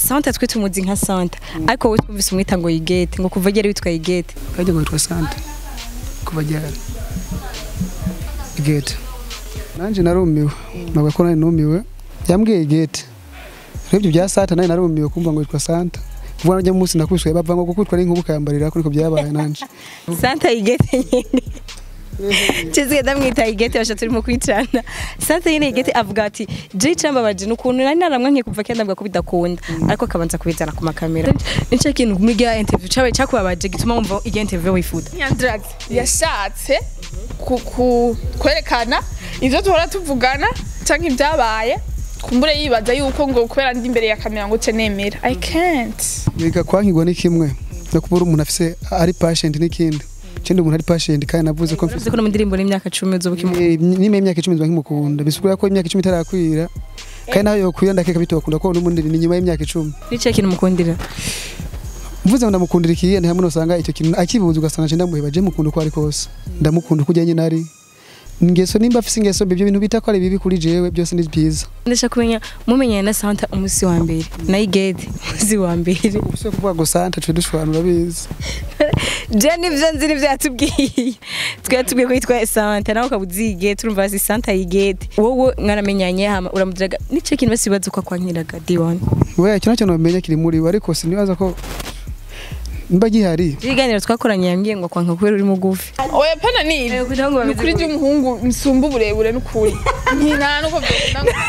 santa twe tumuzi nka santa ariko wowe twumvise umwita ngo yigete ngo kuva ryari witwa yigete kajya ngo yitwa sante kuva ryari igete nanjye narumiwe ntabwo ko nari numiwe yambwiye igete rero ibyo bya santa nari narumiwe kumva ngo yitwa santa vuba najya munsi nakubiswe bava ngo gukutwa n'inkuba ukayambarira ariko niko byabaye nanjye santa yigete nyine Chizige ndamwita igete basha turimo kwicana. Santa yine igete avuga ati je cambabaje nukuntu nari naramwankiye kuva kenda avuga ko bidakunda ariko akabanza kubizana ku makamera. Nico kintu mugiya interview cabaye cakubabaje gituma wumva iyo interview wifuza. Nyandrax yashatse ku- ku- kwerekana ivyo duhora tuvugana canke ibyabaye kumbure yibaza yuko ngo kubera ndi imbere ya kamera ngo ce nemera i can't biga kwankigwa ni kimwe no kuba uri umuntu afise ari patient n'ikindi ikindi umuntu ari patient kandi navuze ko mfise Uzi ko no mu ndirimbo n'imyaka 10 uzoba ukimu. Eh, nyuma y'imyaka icumi nziba nkimukunda bisigura ko imyaka icumi itarakwira kandi nawe yokwira ndakeka bitokunda ko n'ubundi ni nyuma y'imyaka icumi Nico kintu mukundira. mvuze ngo ndamukundira ikiye ni hamwe usanga icyo kintu akibuze ugasanga nje ndamuheba je mukunda uko ari kose ndamukunda uko ujyanye nari ingeso nimba afise ingeso mbi ibyo bintu bita ko ari bibi kuri jewe byose ni byiza Ndashaka kumenya mumenyanye na Santa umusi wa mbere na igete umusi wa mbere. ubuse kuvuga ngo santa twe dushwanura bizi Je nivyo nzi nivyo yatubwiye. Twari tubwiye ko yitwa Santa nawe ukabuzige turumva si Santa yigete. Wowe mwaramenyanye hama uramudiraga nico kintu basibaza uko kwankiraga D1. we icyo nacyo nomenya kiri muri we ariko sinibaza ko mba gihari Ibiganiro twakoranye yambwiye ngo kwanka kubera uri mugufi. oya pana ni ibi Eh, kugira ngo ni ukuri ry'umuhungu nsumba uburebure n'ukuri nta nuko byokunda ngo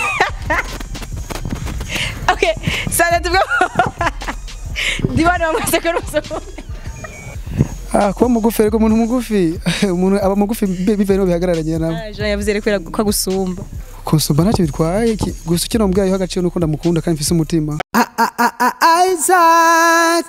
Okay, Santa tubwo. D1 wamwase ko ruso. ah kuba mugufi ariko umuntu mugufi umuntu aba mugufi bi- bivuye no bihagararanye nawe Jean yavuze reko ko agusumba. kunsumba ntacyo bitwaye iki- gusa icyo nombwayeho agaciro nuko ndamukunda kandi mfise umutima Isaac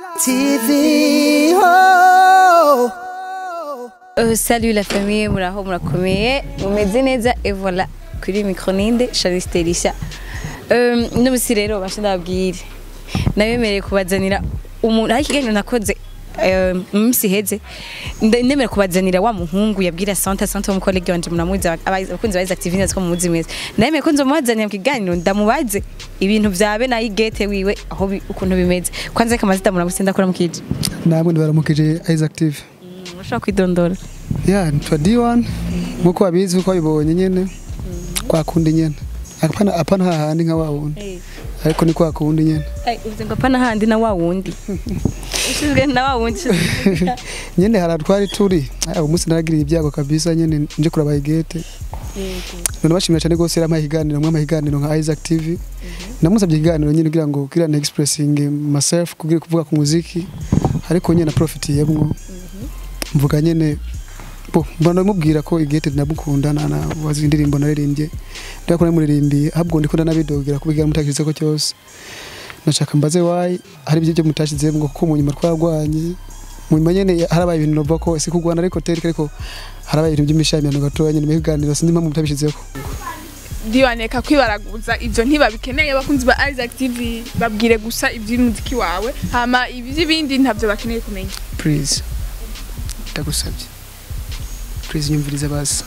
TV. Oh. Euh, salut la famille, muraho murakomeye mumeze neza et voilà kuri micro ninde Charisse Terisha euh, n'ubusi rero basha ndababwire nabemereye kubazanira umuntu hari ikiganiro nakoze euh, mu minsi iheze nde- ndemera kubazanira wa muhungu yabwira Santa Santa w'umukolege wanje muramuzi aba- abakunzi ba Isaac TV nzi ko mumuzi mwese ndemeye ko nzomubazanira mu kiganiro ndamubaze ibintu vyabe na igete wiwe aho bi- ukuntu bimeze kwanza kamazita muramusi ndakora mukije namwe ndibaramukije Isaac TV mushobora kwidondora ya nitwa D1 nkuko wabizi uko wabibonye nyene kwa kundi nyene apana apana hahandi nka wawundi ariko ni kwa kundi nyene Ai, uvuze ngo apana handi na wa wundi usizwe na wa wundi usizwe- nyene hara twari turi aya umunsi naragiriye ibyago kabisa nyene nje kuraba igete none bashimira cyane gose yari amaye ikiganiro mwe amahiganiro nka Isaac TV namusabye ikiganiro nyene kugira ngo kugira na expressing myself kugira kuvuga ku muziki ariko nyene na profit yemwo mvuga nyene bo mbona mubwira ko igete ndamukunda na na wazi indirimbo naririmbye ndako namuririmbiye ahubwo ndikunda nabidogera kubigira mutakirize ko cyose nashaka mbaze wayi hari ibyo byo mutashizemo kuko mu nyuma twarwanye mu nyuma nyene harabaye ibintu novuga ko si kugwana ariko terike ariko harabaye ibintu by'imishamirano gatoya nyene mu biganiro sinzi impamvu mutabishizeko ndibaneka kwibaraguza ivyo ntibabikeneye abakunzi ba Isaac TV babwire gusa ivy'umuziki wawe hama ivy'ibindi ntavyo bakeneye kumenya please ndagusabye please nyumvirize basi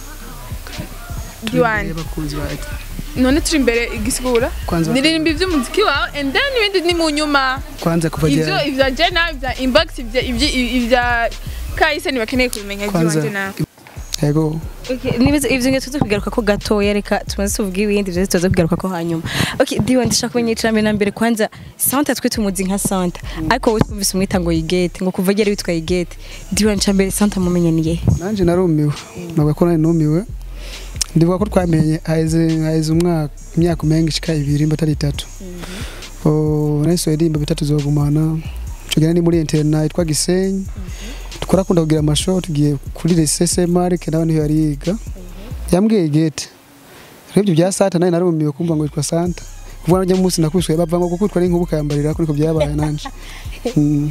Diwane. abakunzi ba none turi imbere igisigura Kwanza- ndirimba ivy'umuziki wawe and then ibindi ni mu nyuma kwanza kuva ivyo jana ivya jena ivya inbox ivya ivya ivya kahise ntibakeneye kubimenya kwanza ivy'iwanje nawe yego Okay, nibize ivyo ngiye tuza kugaruka ko gatoya reka tumaze tuvuga ibindi vyo tuza kugaruka ko hanyuma okay diwa ndashaka kumenya icambere na mbere kwanza Santa twe tumuzi nka Santa ariko wowe twumvise umwita ngo yigete ngo kuva ryari witwa yigete diwa ncambere Santa mumenye niye nanje narumiwe ntabwo ko nari numiwe ndivuga ko twamenye haheze haheze umwaka imyaka umenga ishika ibiri mba atari itatu Oh, nahise ndirimba bitatu zogumana tugenda ni muri interna yitwa Gisenyi twarakunda kugira amashow tugiye kuri Resese Mark nawe niho yari yiga yambwiye gate rero ibyo bya Santa nawe narumiwe kumva ngo yitwa Santa vuba najya munsi nakubiswe bava ngo gukutwa n'inkuba ukayambarira ariko niko byabaye nanje Mm.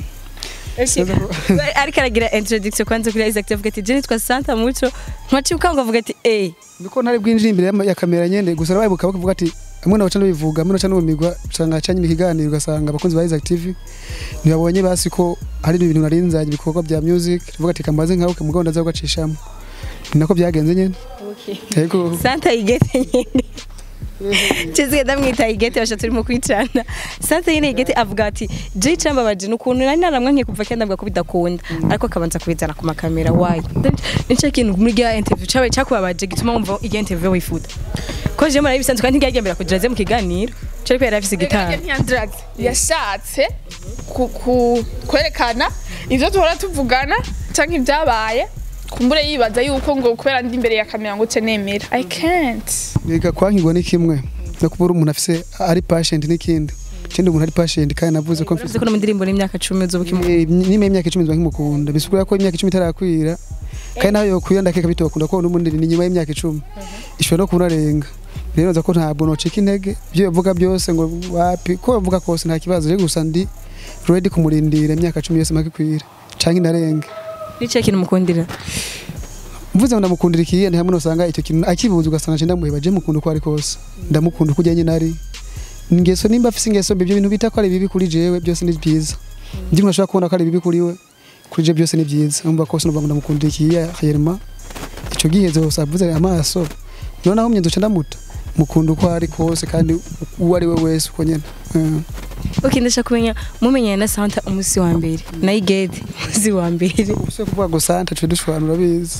ariko aragira introduction kwanza kuri Isaac avuga ati je nitwa Santa muco nkacibuka ngo avuga ati eh niko ntari bwinjira imbere y'ama- ya kamera nyene gusa nabayibuka bakavuga ati amwe nabaca n'ubivuga amwe nabaca n'ubumigwa usanga acanye ikiganiro ugasanga abakunzi ba Isaac TV ntibabonye basi ko hari ibintu narinzanye ibikorwa bya music tuvuga ati kambaze nkawe mugabo ndaza kugacishamo ni nako byagenze nyene yego Santa yigete nyene Chizige ndamwita igete basha turimo kwicana. Santa nyine igete avuga ati je cambabaje nukuntu nari naramwankiye kuva kenda avuga ko bidakunda ariko akabanza kubizana ku makamera wayi. Nico kintu muri ya interview cabaye cakubabaje gituma wumva iyo interview wifuza. Ko je mara ibisanzwe kandi ntiyagendera kugira ze mu kiganiro. Cyo ko yari afise gitara. ntiyandraze yashatse ku- ku- kwerekana ivyo duhora tuvugana canke ibyabaye kumbure yibaza yuko ngo kubera ndi imbere ya kamera ngo nemera i can't Niga kwankirwa ni kimwe no kubura umuntu afise ari patient n'ikindi. Ikindi umuntu ari patient kandi navuze ko Uravuze ko no mu ndirimbo n'imyaka 10 uzobuka imu. Eh, nyuma y'imyaka icumi nzba nkimukunda bisigura ko imyaka icumi itarakwira kandi nawe yokwira ndakeka bitokunda ko n'ubundi ni nyuma y'imyaka icumi ishobora no kunarenga rero nza ko ntabwo nocika intege ibyo bivuga byose ngo wapi ko bavuga kose nta kibazo rero gusa ndi ready kumurindira imyaka cumi yose makikwira canke inarenga Nico kintu mukundira. mvuze ngo ndamukundira ikiye ni hamwe nosanga icyo kintu akibuza ugasanga nje ndamuheba je mukunda uko ari kose ndamukunda uko ujyanye nari ingeso nimba afise ingeso mbi ibyo bintu bita ko ari bibi kuri jewe byose ni byiza ndi umuntu ashobora kubona ko ari bibi kuri we kuri je byose ni byiza numva kose numva ngo ndamukundira ikiye hanyuma ico gihezo hose avuze amaso noneho mye duca ndamuta mukunda uko ari kose kandi uwo ari we wese uko nyene Eh. Okay ndashaka kumenya mumenyanye na Santa umusi wa mbere. Na igete umusi wa mbere. Ubuso kuvuga ngo santa twe dushwanura bizi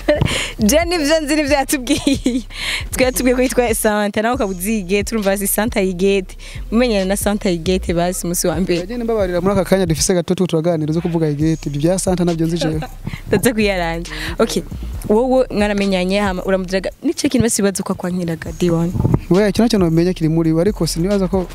Je nivyo nzi nivyo yatubwiye. Twe yatubwiye ko yitwa Santa nawe ukabuzige turumva si Santa yigete. Mumenyanye na Santa yigete basi umusi wa mbere. Agende mbabarira muri aka kanya dufise gato tu turaganira zo kuvuga igeti ibyo bya santa nabyo nzi jewe Ndaza kuyaranje. Okay. Wowe mwaramenyanye hama uramudiraga nice kintu basibaza uko kwankiraga D1. we icyo nacyo nomenya kiri muri we ariko sinibaza ko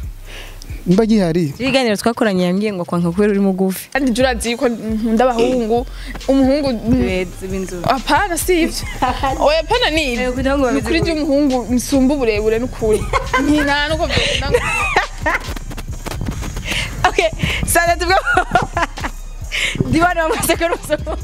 mba gihari Ibiganiro twakoranye yambwiye ngo kwanka kubera uri mugufi. kandi jya urazi yuko nkunda abahungu umuhungu Beza b'inzobe. apana si ivyo oya apana ni Eh, kugira ngo ni bameze ukuri gutya. ry'umuhungu nsumba uburebure n'ukuri nta nuko byokunda ngo Okay. Santa tubwo. D1 wamaze ko rusomo.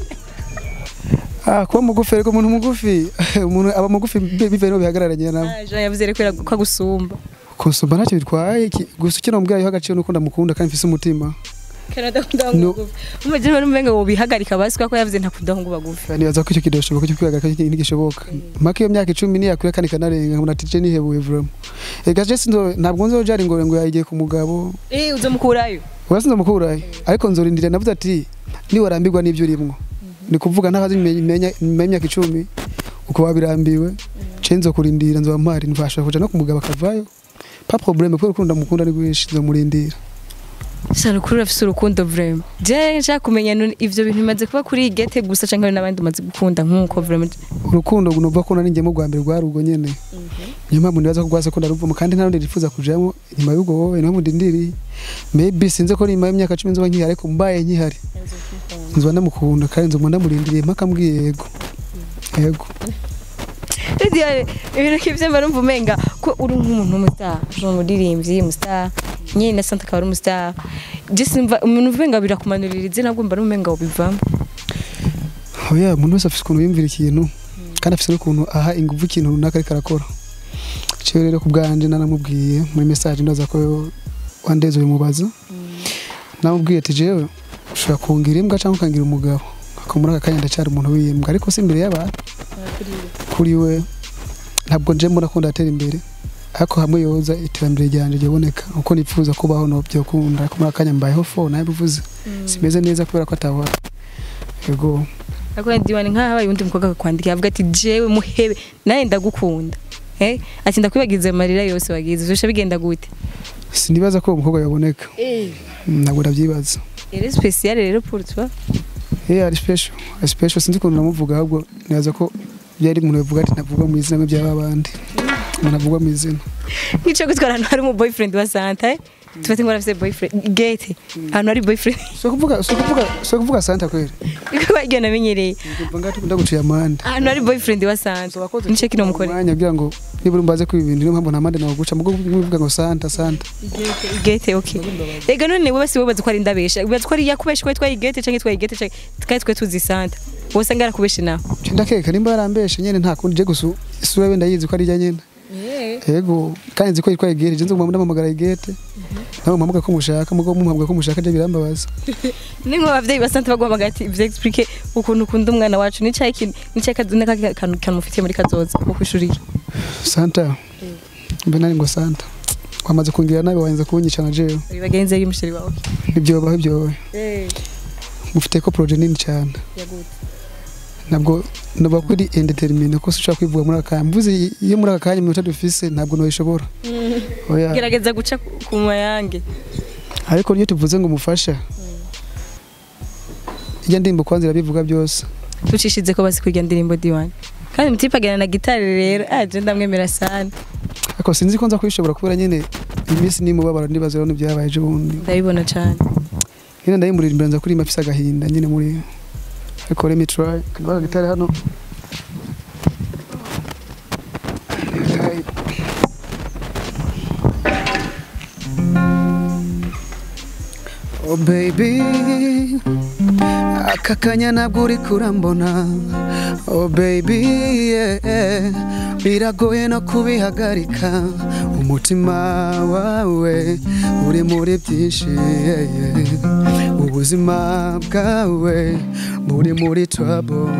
ah kuba mugufi ariko umuntu mugufi umuntu aba mugufi bi- bivaye no bihagararanye nawe Ah, Jean yavuze reko ko agusumba. kunsumba ntacyo bitwaye iki- gusa icyo namubwira yiha agaciro nuko ndamukunda kandi mfise umutima Canada kunda No. ngugu. Umujye bari umenga wo bihagarika basi ko yavuze ntakunda ngo bagufi. nibaza ko icyo kidashoboka cyo kwihagarika iki- ntigishoboka mpaka iyo myaka icumi niyakure kandi ikanarenga nkabona ati je nihebuye vraiment ega je sinzo ntabwo nzojara ingore ngo yagiye ku mugabo Eh uzomukurayo. Oya sinzo mukurayo ariko nzorindira navuze ati niwarambirwa n'ibyo urimwo ni kuvuga ntahazi imenya imyaka icumi uko wabirambiwe ce nzokurindira nzoba mpari ntibashobora kuja no ku mugabo akavayo pa problème kubera urukundo ndamukunda ni rwinshi nzomurindira Shana kuri urafise urukundo vraiment. Je nshaka kumenya none ivyo bintu bimaze kuba kuri igete gusa canke hari n'abandi umaze gukunda nkuko vraiment. urukundo nuva ko nari njyemo rwa mbere rwari ubwo nyene niyo mpamvu nibaza ko rwase ko ndaruvamo kandi nta rundi nifuza kujamo inyuma y'ubwo wowe niho mundindiriye maybe sinzi ko nyuma y'imyaka cumi nzoba nkihari ariko mbaye nkihari nzoba ndamukunda kandi nzoba ndamurindiriye mpaka mbwiye yego yego Radiyo ibintu kivyo mba numva umenga ko uri nk'umuntu w'umustar, uri umuririmbyi, umustar. Nyine na Santa akaba ari umustar. Je simva umuntu umenga birakumanurira izina bwo mba numenga wobivamo. oya umuntu wese afite ukuntu yumvira ikintu kandi afite n'ukuntu aha ingufu ikintu runaka ariko arakora cyo rero ku bwanje naramubwiye muri message ndaza ko wandeze ubimubaza namubwiye ati jewe ushobora kungira imbwa cyangwa ukangira umugabo ako muri aka kanya ndacyari umuntu w'imbwa ariko si imbere y'abantu kuri we ntabwo nje mbona ko ndatera imbere ariko hamwe yoza iterambere ryanje ryaboneka uko nifuza kubaho no byokunda ariko muri aka kanya mbayeho fo nawe bivuze simeze neza kubera ko atabona yego Ariko ndiwani nkaho habaye undi mukobwa akakwandika avuga ati jewe muhebe nawe ndagukunda. Eh ati ndakwibagiza amarira yose wagize uzosha bigenda gute? sinibaza ko uwo mukobwa yaboneka Mm, ntabwo ndabyibaza Ere special rero pour toi. Eh ari special ari special sinzi ukuntu namuvuga ahubwo nibaza ko byari umuntu yavuga ati ntavuga mu izina nk'iby'aba bandi umuntu avugwa mu izina Nkico gutwara ahantu hari umu boyfriend wa Santa. eh? Tufate ngo arafise boyfriend gate. Ahantu hari boyfriend. so kuvuga so kuvuga so kuvuga santa kweli Iko bagenda namenyereye. Ndumva ngati ndaguciye amande Ahantu hari boyfriend wa Santa. Nico kino mukore. umwanya kugira ngo nibura umbaze ko ibintu niyo mpamvu nta mande naguca mugo muvuga ngo santa santa Gate okay. Ega none wowe si wowe bazi ko ari ndabesha. Bazi ko ari yakubesha ko twaye gate canke twaye gate canke twaye twe tuzi Santa. Wose ngara kubesha nawe. Nce ndakeka nimba yarambeshe nyene nta kundi je gusa isura wenda yizi ko ari ijya nyene yego kandi nzi ko yitwaye igete je nzi ngo ndamamagara igete nawe mpamuga ko mushaka mugo mumpamuga ko mushaka je birambabaza Ningo abavyeyi ba Santa bagomba gati ivyo explique ukuntu ukunda umwana wacu ni cyayi kintu ni cyayi kaduna kantu kanufitiye muri kazoza ko kwishuriye. santa mbe nari ngo santa wamaze kungira nabi wanze kunyica na jewe uri bagenzi y'umusheri wawe ibyobaho ibyobaho eh mufite ko projet nini cyane yagute ntabwo noba kuri indetermine ko ushobora kwivuga muri aka kanya mvuze iyo muri aka kanya iminota dufise ntabwo nabishobora oya gerageza guca ku mayange ariko iyo tuvuze ngo umufasha ijya ndimbo kwanza irabivuga byose tucishize ko basi kwiga ndirimbo diwani kandi mutipe agana na gitari rero aje ndamwemera sana ariko sinzi ko nza kubishobora kubera nyine iyi minsi n'imubabaro ndibaza rero n'ibyabaye ejo bundi ndabibona cyane nyine ndayimurira imbere nza kuririmba afise agahinda nyine muri ariko let me try kanwa gitari hano Oh baby aka kanya ntabwo uri kurambona Oh baby yeah. biragoye no kubihagarika umutima wawe uri muri byinshi yeah, yeah. ubuzima bwawe buri muri trouble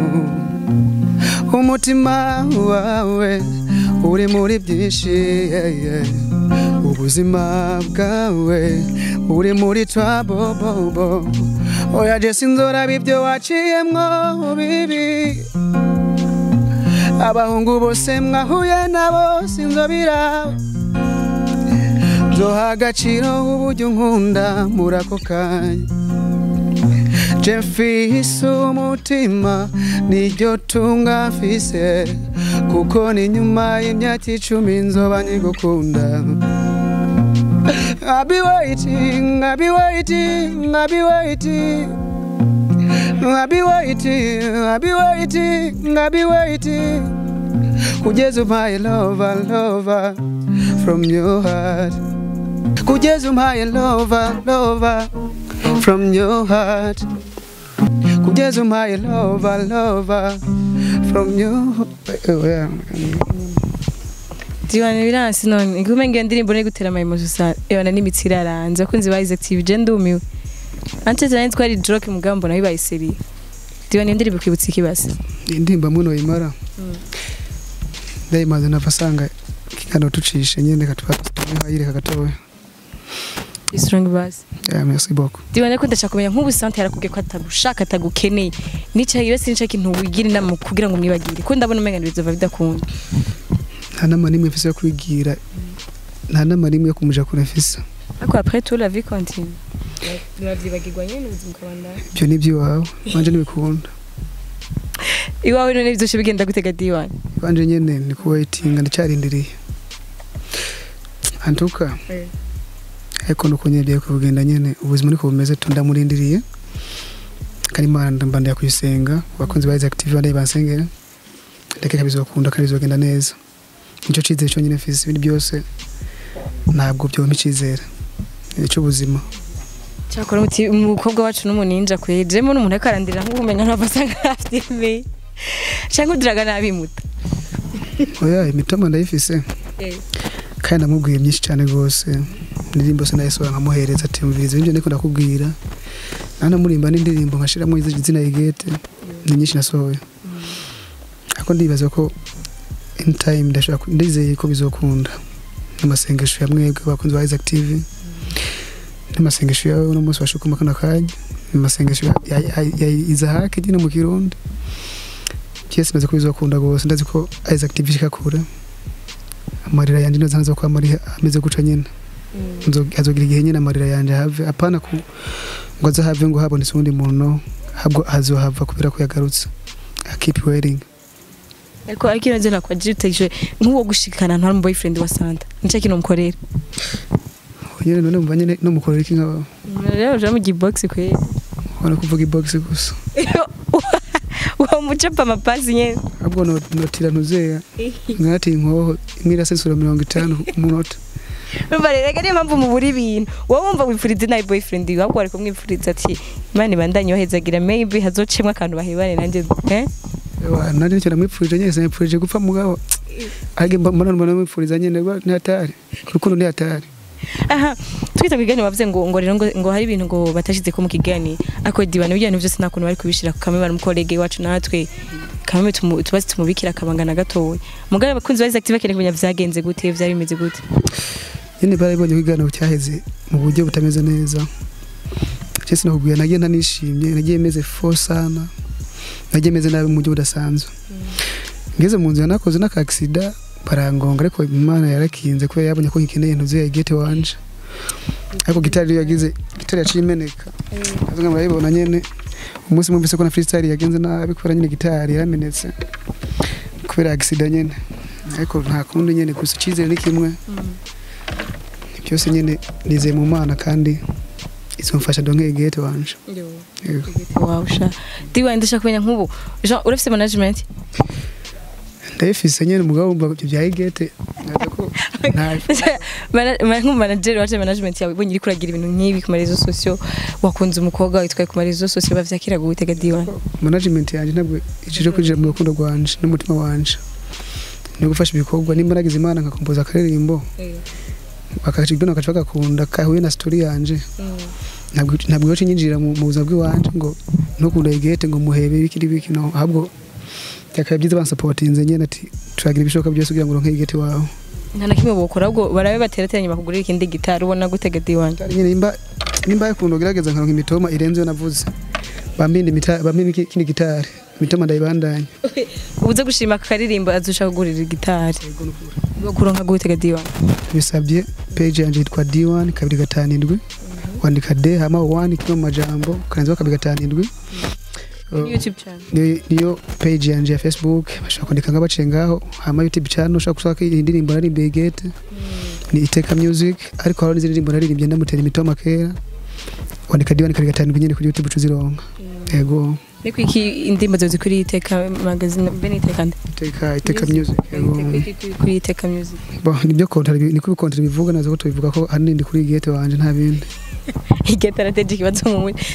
umutima wawe uri muri byinshi yeah, yeah. ubuzima bwawe uri muri trouble bo, bo. oya je sinzoraba ibyo waciyemwo bibi abahungu bose mwahuye nabo sinzobira nzoha agaciro uburyo nkunda muri ako kanya je mfise umutima niryo tunga mfise kuko ni nyuma y'imyaka icumi nzoba nyigukunda I'll be waiting, I'll be waiting, I'll be waiting. I'll be waiting, I'll be waiting, I'll be waiting. Kugeza my lover, lover from your heart. Kugeza my lover, lover from your heart. Kugeza my lover, lover from your oh, yeah. diwani biransi none igume ngiyo ndirimbo ni gutera amayemozi usa ebana n'imitsi iraranze abakunzi ba Isaac TV je ndumiwe ante tani twari joke mugambo nayo bayiseri diwani iyo ndirimbo kwibutsa ikibase indirimbo muno yimara ndayimaze nava asanga kingano tucishe nyene katwayireka gatoya strong bass yeah, merci beaucoup diwani ko ndashaka kumenya nk'ubu sante yarakubwiye ko atagushaka atagukeneye nica iyo sinca kintu wigira inama kugira ngo mwibagire ko ndabona umenga bizova bidakunda nta nama n'imwe mfise yo kwigira nta nama n'imwe yo kumuja kure mfise ariko après tout la vie continue biravyibagirwa nyene ubuzima ukabandana ibyo ni iby'iwawe wanje ntibikunda iwawe none bizoshe bigenda gutega diwani wanje nyene ni kuwaitinga ndacyarindiriye antuka Eh. ariko nuko nyene bigiye kugenda nyene ubuzima niko bumeze tu ndamurindiriye kandi imana mba ndakuyisenga abakunzi ba Isaac TV bandaye bansengera ndakeka bizokunda kandi bizogenda neza nicyo cizere cyonyine mfise ibindi byose ntabwo byompa icizere nicyo ubuzima cyakora muti umukobwa wacu n'umuninja kwejemo n'umuntu ariko arandira nk'umenya ntabwo asa nk'afite cyangwa udiraga nabimuta oya imitoma ndayifise kandi namubwiye myinshi cyane rwose indirimbo se nayisohora nkamuhereza ati mviriza ibyo ndiko ndakubwira nanamurimba n'indirimbo nkashiramo izina igete ni nyinshi nasohoye ariko ndibaza ko in time ndashaka ku- ndizeye ko bizokunda n'amasengesho ya mwebwe abakunzi ba Isaac TV n'amasengesho yawe uno munsi washukuma kano kanya n'amasengesho ya, ya, ya, ya Izahaki nyine mu Kirundi byose ndazi ko bizokunda rwose ndazi ko Isaac TV ishika kure amarira yanje neza nza ko amari ameze guca nyine Nzo- azogira igihe nyine amarira yanje have apana ku ngo azahave ngo habonetse uwundi muntu habwo azohava kubera ko yagarutse I keep waiting ariko ariko iyo nzira kwa jiteje nk'uwo gushikana ntari mu boyfriend wa Santa nicyo kintu mukorera nyine none mva nyine no mukorera iki nk'aba rero uje mu gibox kwe ubona kuvuga ibox gusa uwo mucapa amapasi nyene ahubwo no- notira ntuzeya nkati inkoho imwe irasesura mirongo itanu umunota Urumva rero reka niyo mpamvu mubura ibintu wowe wumva wipfuriza nawe boyfriend wawe ahubwo wari kumwipfuriza ati imana ibandanye bahezagira maybe hazocemwa akantu bahebane nanjye eh Ewa, nari nicyo namwipfurije nyine sinamwipfurije gupfa mugabo ahage mbona mbona namwipfuriza nyine rwa- ni hatari urukundo ni hatari aha twita ku kiganiro bavuze ngo ngo rero ngo, ngo hari ibintu ngo batashize ko mu kiganiro ariko dibana ibyo bintu byose nta kuntu bari kubishira ku kamwe bari mu kolege wacu natwe kamwe tumu- tubaze tumubikira akabangana gatoya mugabo abakunzi ba Isaac TV bakeneye kumenya vyagenze gute vyari bimeze gute nyine barabonye ko ikiganiro cyaheze mu buryo butameze neza cyese nakubwira nagiye ntanishimye nagiye meze fo sana nagiye meze nabi mu buryo budasanzwe ngeze mu nzira nakoze n'akagisida barangonga ariko imana yarakinze kubera yabonye ko ngikeneye intuzi ya gete wanje ariko gitari iyo yagize gitari yaciye imeneka avuga murayibona nyene umunsi mwumvise ko na freestyle yagenze nabi kubera nyine gitari yaramenetse kubera agisida nyene ariko nta kundi nyene gusa icyizere ni kimwe byose nyine nizeye mu mana kandi izomfasha donke gete wanje Yego. wow sha diwa ndashaka kumenya nk'ubu Jean urafise management ndayifise nyene umugabo wumva ibyo bya igete naza ko nta Mana- ma- nk'umumanager waje management yawe ibonye uriko uragira ibintu nk'ibi ku marezo sosio wakunze umukobwa witwaye ku marezo sosio bavyakira gutega diwa management yanjye ntabwo icije kwinjira mu rukundo rwanje n'umutima wanje ni gufasha ibikorwa nimba nagize imana nkakompoza akaririmbo bakaca ibyo bakaca bagakunda kahuye na story yanje ntabwo ntabwo yoce nyinjira mu mu buzima bw'iwanje ngo ntukunda igete ngo muhebe bikiri biki no ahubwo byakaba byiza bansapotinze nyene ati turagira ibishoboka byose kugira ngo uronke igete wawe nta na kimwe bokora ahubwo barabe baterateranye bakugurira ikindi gitari ubona gutega diwa Gitari nyine nimba nimba yakunda ugerageza nkaronka imitoma irenze yo navuze bambindi mita bambindi ikindi gitari imitoma ndayibandanya ubuze gushima akaririmbo azushaka kugurira gitari kuronka gutega diwa bisabye page yanjye yitwa D1 kabiri gatanu indwi wandika D hama 1 kimwe mu majambo ukarenzaho kabiri gatanu indwi Uh, youtube channel ni- niyo page yanjye ya facebook bashobora kwandika nga baciye ngaho hama youtube channel ushobora gushaka iyi ndirimbo naririmbiye gete ni iteka music ariko hariho n'izindi ndirimbo naririmbye ndamutera imitoma kera wandika D1 kabiri gatanu indwi nyine kuri youtube uzironka yego niko iki indirimbo zawe zikuri iteka magazine be niteka nde iteka iteka music yego kuri iteka music Bo, nibyo kontara niko kontara bivuga nazo ko tubivuga ko ahanini ndi kuri gete wanje nta bindi igetara teje ikibazo mu mutwe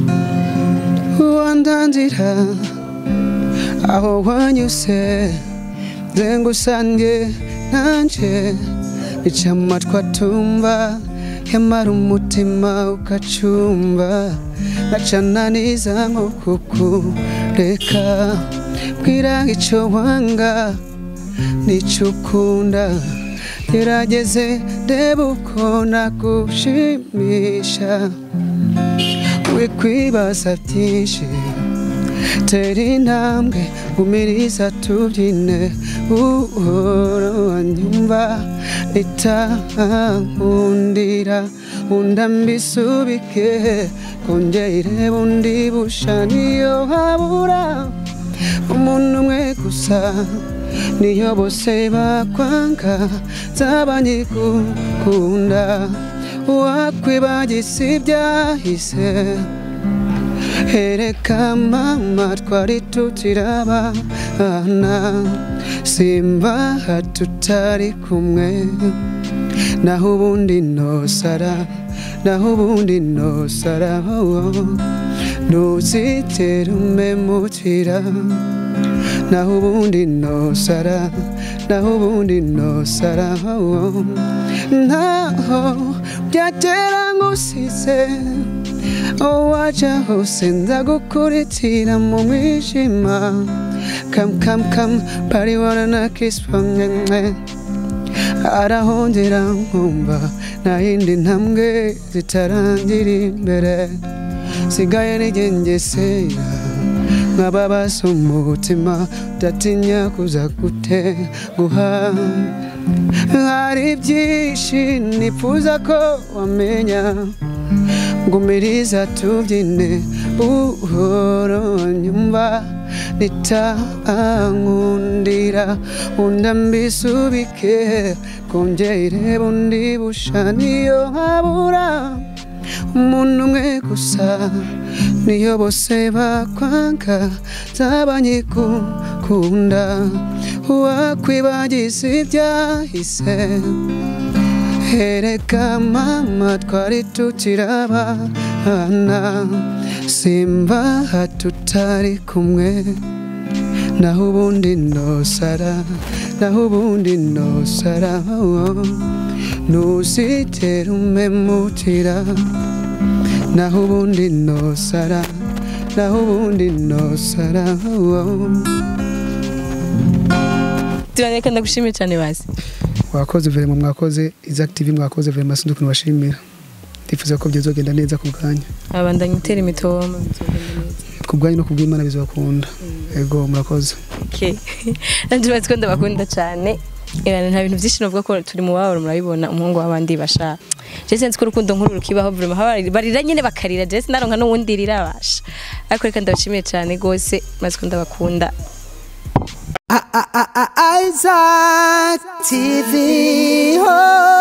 wandandira aho wanyuse nzengusange nanje ica amatwi atumva yamara umutima ukacumva nacananiza nko kukureka bwira ico wanga nico ukunda gerageze reba uko nagushimisha wikwibaza byinshi tera intambwe umiriza tubyine uhora wanyumva itankundira unda mbisubike kongere bundi busha niyo habura umuntu umwe gusa niyo bose bakwanga zaba nyigukunda wakwibagisa ibyahise hereka mama twari tutirabana simba tutari kumwe naho ubundi nosara naho ubundi nosara ntuzigere umemukira naho ubundi nosara naho ubundi nosara ntaho byagera ngusize waja hose nzagukuritira mu mwijima kam kam kam pariwana na kisipamwe arahongera nkumva nta yindi ntambwe zitarangira imbere sigaye nigengesera nkababaza umutima udatinya kuza gute guha hari byinshi nifuza ko wamenya ngumiriza tubyine buhoro nyumva nitankundira unda mbisubike kongere bundi busha niyo habura umuntu umwe gusa niyo bose bakwanga zaba nyigukunda wakwibagiza ibyahise hereka mama twari tutirabana simba tutari kumwe naho ubundi nosara naho ubundi nosara ntuzigere umemukira naho ubundi nosara naho ubundi nosara tubaneka ndagushimiye cyane basi wakoze verema mwakoze Isaac TV mwakoze verema sinzi ukuntu bashimira ndifuza ko byazogenda neza ku bwanyu abandanya utera imitoma ku bwanyu no ku bw'imana bizabakunda yego murakoze okay nanje bazi ko ndabakunda cyane Ibana nta bintu byinshi novuga ko turi mu babaro murabibona umuhungu w'abandi basha je sinzi ko urukundo nkuru rukibaho vraiment haba- barira nyene bakarira je sinaronka n'uwundi rirabasha ariko reka ndabashimiye cyane gose maze ko ndabakunda Isaac TV. Oh.